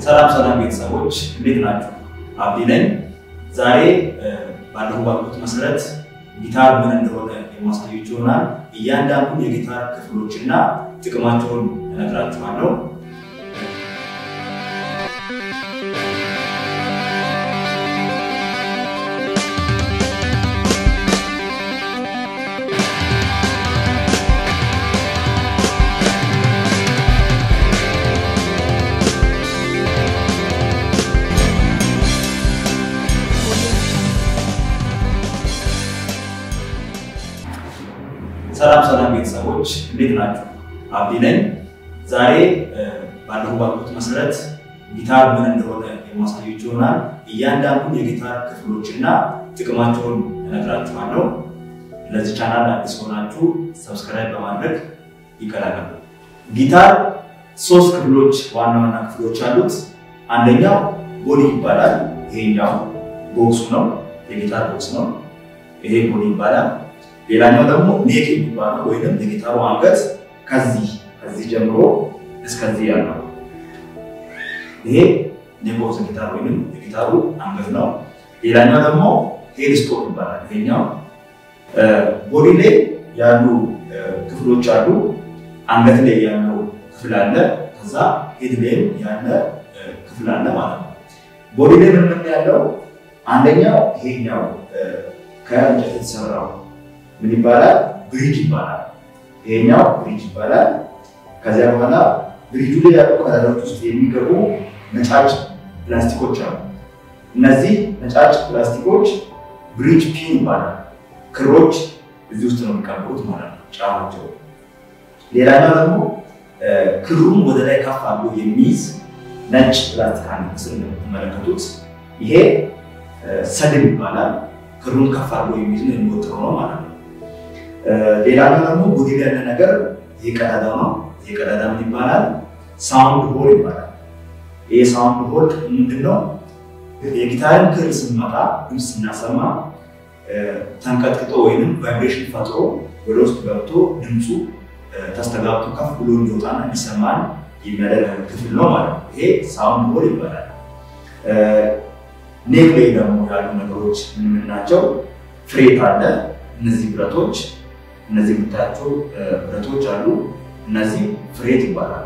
ሰላም ሰላም ቤተሰቦች እንዴት ናቸው? አብዲ ነኝ። ዛሬ ባለፈው ባልኩት መሰረት ጊታር ምን እንደሆነ የማሳያችሁ ይሆናል። እያንዳንዱን የጊታር ክፍሎችና ጥቅማቸውን እነግራችኋለሁ። ሰላም ሰላም ቤተሰቦች እንዴት ናቸው? አብዲ ነኝ። ዛሬ ባለፈው ባልኩት መሰረት ጊታር ምን እንደሆነ የማሳያችሁ ይሆናል። እያንዳንዱን የጊታር ክፍሎችና ጥቅማቸውን እነግራችኋለሁ። ለዚህ ቻናል አዲስ ሆናችሁ ሰብስክራይብ በማድረግ ይቀላቀሉ። ጊታር ሶስት ክፍሎች ዋና ዋና ክፍሎች አሉት። አንደኛው ቦዲ ይባላል። ይሄኛው ቦክሱ ነው፣ የጊታር ቦክስ ነው። ይሄ ቦዲ ይባላል። ሌላኛው ደግሞ ኔክ የሚባለው ወይም የጊታሩ አንገት ከዚህ ከዚህ ጀምሮ እስከዚህ ያለው ይሄ ኔክ ኦፍ ጊታር ወይም የጊታሩ አንገት ነው። ሌላኛው ደግሞ ሄድ ስቶክ ይባላል። ይሄኛው ቦዲ ላይ ያሉ ክፍሎች አሉ። አንገት ላይ ያለው ክፍል አለ። ከዛ ሄድ ላይም ያለ ክፍል አለ ማለት ነው። ቦዲ ላይ ምን ምን ያለው አንደኛው ይሄኛው ከእንጨት የተሰራው ምን ይባላል? ብሪጅ ይባላል። ይሄኛው ብሪጅ ይባላል። ከዚያ በኋላ ብሪጁ ላይ ያሉ ቀዳዳዎች ውስጥ የሚገቡ ነጫጭ ፕላስቲኮች አሉ። እነዚህ ነጫጭ ፕላስቲኮች ብሪጅ ፒን ይባላል። ክሮች እዚህ ውስጥ ነው የሚቀበሩት ማለት ነው ጫማቸው። ሌላኛው ደግሞ ክሩን ወደ ላይ ከፍ አድርጎ የሚይዝ ነጭ ፕላስቲክ አለ። ምስል እንደምትመለከቱት ይሄ ሰድም ይባላል። ክሩን ከፍ አድርጎ የሚይዝ ነው የሚወጥረው ነው ማለት ነው። ሌላኛው ደግሞ ቦዲ ላይ ያለ ነገር ይሄ ቀዳዳ ነው። ይሄ ቀዳዳ ምን ይባላል? ሳውንድ ሆል ይባላል። ይሄ ሳውንድ ሆል ምንድነው? የጊታርን ክር ስንመጣ ድምፅ ስናሰማ ተንቀጥቅጦ ወይንም ቫይብሬሽን ፈጥሮ ወደ ውስጥ ገብቶ ድምፁ ተስተጋብቶ ከፍ ብሎ እንዲወጣና እንዲሰማን የሚያደርግ ክፍል ነው ማለት ነው። ይሄ ሳውንድ ሆል ይባላል። ኔክ ላይ ደግሞ ያሉ ነገሮች ምን ምን ናቸው? ፍሬት አለ። እነዚህ ብረቶች እነዚህ የምታያቸው ብረቶች አሉ። እነዚህ ፍሬት ይባላል።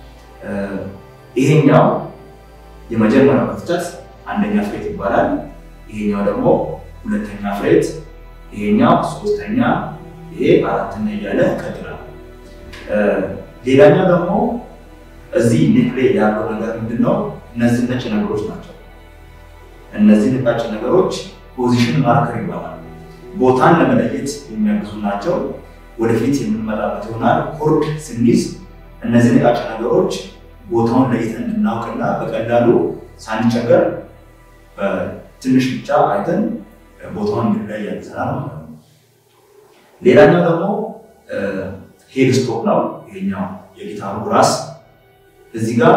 ይሄኛው የመጀመሪያው ክፍተት አንደኛ ፍሬት ይባላል። ይሄኛው ደግሞ ሁለተኛ ፍሬት፣ ይሄኛው ሶስተኛ፣ ይሄ አራተኛ እያለ ይቀጥላል። ሌላኛው ደግሞ እዚህ ኔክ ላይ ያለው ነገር ምንድን ነው? እነዚህ ነጭ ነገሮች ናቸው። እነዚህ ነጫጭ ነገሮች ፖዚሽን ማርከር ይባላል። ቦታን ለመለየት የሚያግዙ ናቸው። ወደፊት የምንመጣበት ይሆናል። ኮርድ ስንይዝ እነዚህ ነጫጭ ነገሮች ቦታውን ለይተን እንድናውቅና በቀላሉ ሳንቸገር ትንሽ ብቻ አይተን ቦታውን እንድንለይ ያግዘናል ማለት ነው። ሌላኛው ደግሞ ሄድ ስቶክ ነው። ይሄኛው የጊታሩ ራስ እዚህ ጋር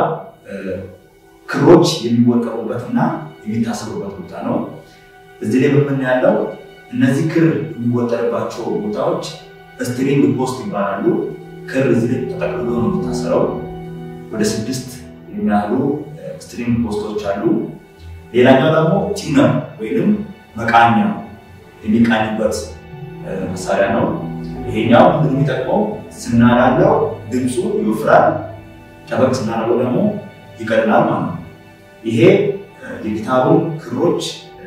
ክሮች የሚወጠሩበትና የሚታሰሩበት ቦታ ነው። እዚህ ላይ በምን ያለው እነዚህ ክር የሚወጠርባቸው ቦታዎች ስትሪንግ ፖስት ይባላሉ። ክር እዚህ ላይ ተጠቅልሎ ነው የሚታሰረው። ወደ ስድስት የሚያህሉ ስትሪንግ ፖስቶች አሉ። ሌላኛው ደግሞ ቲነር ወይም መቃኛ የሚቃኝበት መሳሪያ ነው። ይሄኛው ምንድን የሚጠቅመው ስናላለው ድምፁ ይወፍራል፣ ጠበቅ ስናላለው ደግሞ ይቀጥላል ማለት ነው። ይሄ የጊታሩን ክሮች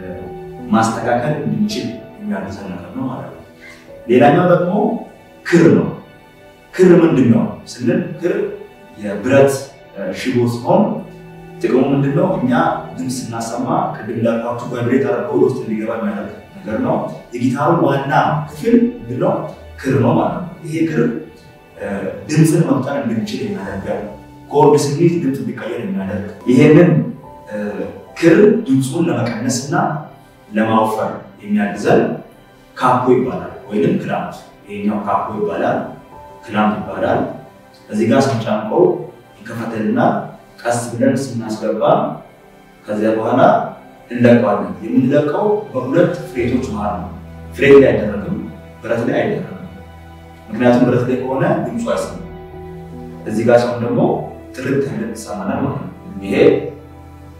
ማስተካከል እንድንችል የሚያግዘን ነገር ነው ማለት ነው። ሌላኛው ደግሞ ክር ነው። ክር ምንድን ነው ስንል ክር የብረት ሽቦ ሲሆን ጥቅሙ ምንድን ነው? እኛ ድምፅ ስናሰማ ቅድም እንዳልኳችሁ ቫይብሬት አድርገው ውስጥ እንዲገባ የሚያደርግ ነገር ነው። የጊታሩ ዋና ክፍል ምንድን ነው? ክር ነው ማለት ነው። ይሄ ክር ድምፅን መፍጠር እንድንችል የሚያደርገን ኮርድ ስንይዝ ድምፅ እንዲቀየር የሚያደርግ ይሄንን ክር ድምፁን ለመቀነስ እና ለማወፈር የሚያግዘን ካፖ ይባላል፣ ወይም ክላምፕ። ይሄኛው ካፖ ይባላል፣ ክላምፕ ይባላል። እዚህ ጋር ስንጫንቀው ይከፈተልና ቀስ ብለን ስናስገባ ከዚያ በኋላ እንለቀዋለን። የምንለቀው በሁለት ፍሬቶች መሀል ነው። ፍሬት ላይ አይደረግም፣ ብረት ላይ አይደረግም። ምክንያቱም ብረት ላይ ከሆነ ድምፁ አይሰማም። እዚህ ጋር ሲሆን ደግሞ ጥርት ያለ ይሰማናል ማለት ነው። ይሄ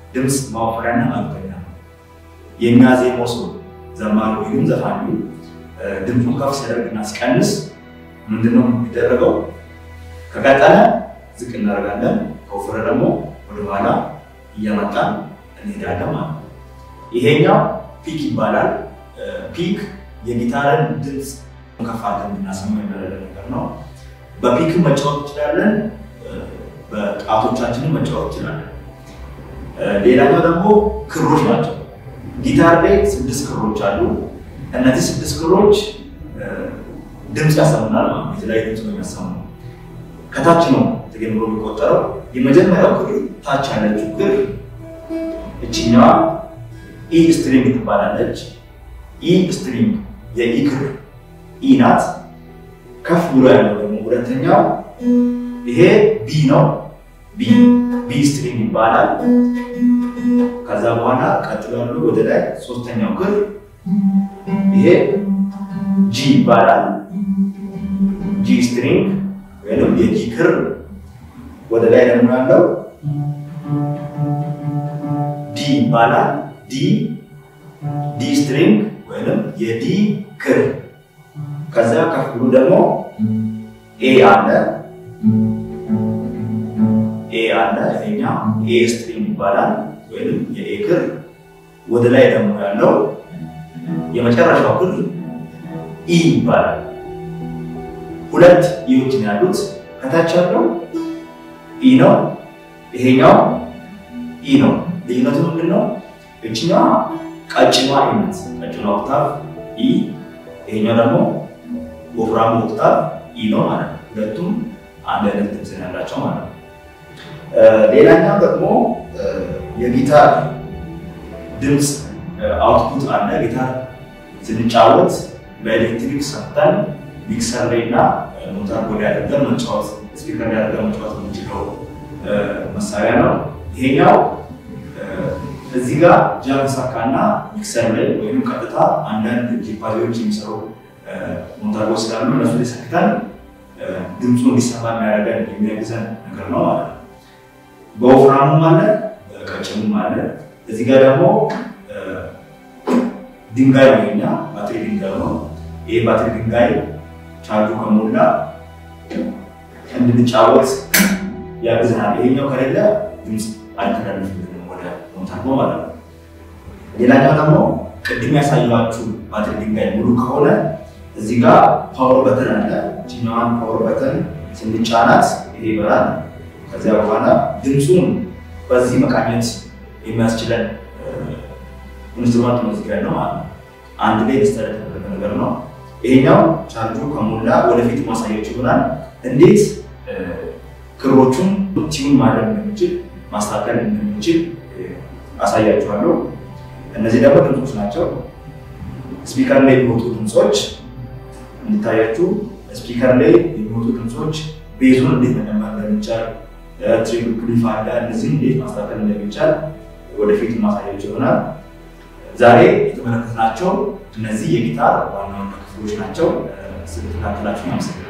ድምፅ ማወፈሪያና ማግበኛ ነው። የሚያዜመው ሰው ዘማሪ ወይም ዘፋኙ ድምፁን ከፍ ሲያደርግና ሲቀንስ ምንድነው የሚደረገው? ከቀጠለ ዝቅ እናደርጋለን፣ ከወፈረ ደግሞ ወደኋላ እያመጣን እንሄዳለን ማለት ነው። ይሄኛው ፒክ ይባላል። ፒክ የጊታርን ድምፅ ከፍ አድርገን እንድናሰማ የሚያደርግ ነገር ነው። በፒክ መጫወት እንችላለን፣ በጣቶቻችንን መጫወት እንችላለን። ሌላኛው ደግሞ ክሮች ናቸው። ጊታር ላይ ስድስት ክሮች አሉ። እነዚህ ስድስት ክሮች ድምፅ ያሰሙናል ማለት ነው። የተለያዩ ድምፅ ነው የሚያሰሙ። ከታች ነው ተጀምሮ የሚቆጠረው። የመጀመሪያው ክር ታች ያለችው ክር እችኛዋ ኢ ስትሪንግ ትባላለች። ኢ ስትሪንግ የኢ ክር ኢ ናት። ከፍ ብሎ ያለው ደግሞ ሁለተኛው ይሄ ቢ ነው። ቢ ቢ ስትሪንግ ይባላል። ከዛ በኋላ ቀጥሎ ያለው ወደ ላይ ሶስተኛው ክር ይሄ ጂ ይባላል። ጂ ስትሪንግ ወይም የጂ ክር ወደ ላይ ደግሞ ያለው ዲ ይባላል። ዲ ዲ ስትሪንግ ወይም የዲ ክር ከዛ ከፍ ብሎ ደግሞ ኤ አለ ኤ አለ ይሄኛ ኤ ስትሪንግ ይባላል ወይም የኤ ክር ወደ ላይ ደግሞ ያለው የመጨረሻው ክር ኢ ይባላል። ሁለት ኢዎች ነው ያሉት። ከታች ያለው ኢ ነው፣ ይሄኛው ኢ ነው። ልዩነቱ ምንድን ነው? እችኛዋ ቀጭኗ ኢ ናት፣ ቀጭኗ ኦክታቭ ኢ፣ ይሄኛው ደግሞ ወፍራሙ ኦክታቭ ኢ ነው ማለት ነው። ሁለቱም አንድ አይነት ድምፅ ያላቸው ማለት ነው። ሌላኛው ደግሞ የጊታር ድምፅ አውትፑት አለ። ጊታር ስንጫወት በኤሌክትሪክ ሰፍተን ሚክሰር ላይ እና ሞተር ቦዲ አድርገን መጫወት ስፒከር ላይ አድርገን መጫወት የምንችለው መሳሪያ ነው። ይሄኛው እዚህ ጋር ጃክ ሳካና ሚክሰር ላይ ወይም ቀጥታ አንዳንድ ጂፓዚዎች የሚሰሩ ሞተሮች ስላሉ እነሱ ላይ ሰክተን ድምፁ እንዲሰማ የሚያደርገን የሚያግዘን ነገር ነው ማለት ነው። በወፍራሙም አለ ቀጭኑም አለ። እዚህ ጋር ደግሞ ድንጋይ ወይኛ ባትሪ ድንጋይ ነው። ይሄ ባትሪ ድንጋይ ቻርጁ ከሞላ እንድንጫወት ያግዝናል። ይሄኛው ከሌለ ድምፅ አይተላለፍልንም ወደ ሞታርቦ ማለት ነው። ሌላኛው ደግሞ ቅድም ያሳየኋችሁ ባትሪ ድንጋይ ሙሉ ከሆነ እዚህ ጋር ፓወር በተን አለ። ችኛዋን ፓወር በተን ስንጫናት ይሄ ይበራል። ከዚያ በኋላ ድምፁን በዚህ መቃኘት የሚያስችለን ኢንስትሩመንት ነው እዚህ ጋር ነው ማለት ነው። አንድ ላይ ሊስተር የተደረገ ነገር ነው። ይሄኛው ቻርጁ ከሞላ ወደፊት ማሳየች ይሆናል። እንዴት ክሮቹን ቲዩን ማድረግ እንደምንችል ማስተካከል እንደምንችል አሳያችኋለሁ። እነዚህ ደግሞ ድምፆች ናቸው። ስፒከር ላይ የሚወጡ ድምፆች እንዲታያችሁ፣ ስፒከር ላይ የሚወጡ ድምፆች ቤዙን እንዴት መጨመር እንደሚቻል፣ ትሪፕል ክሊፍ አለ። እነዚህ እንዴት ማስተካከል እንደሚቻል ወደፊት ማሳያችሁ ይሆናል። ዛሬ የተመለከትናቸው እነዚህ የጊታር ዋና ዋና ክፍሎች ናቸው። ስለተከታተላችሁ አመሰግናለሁ።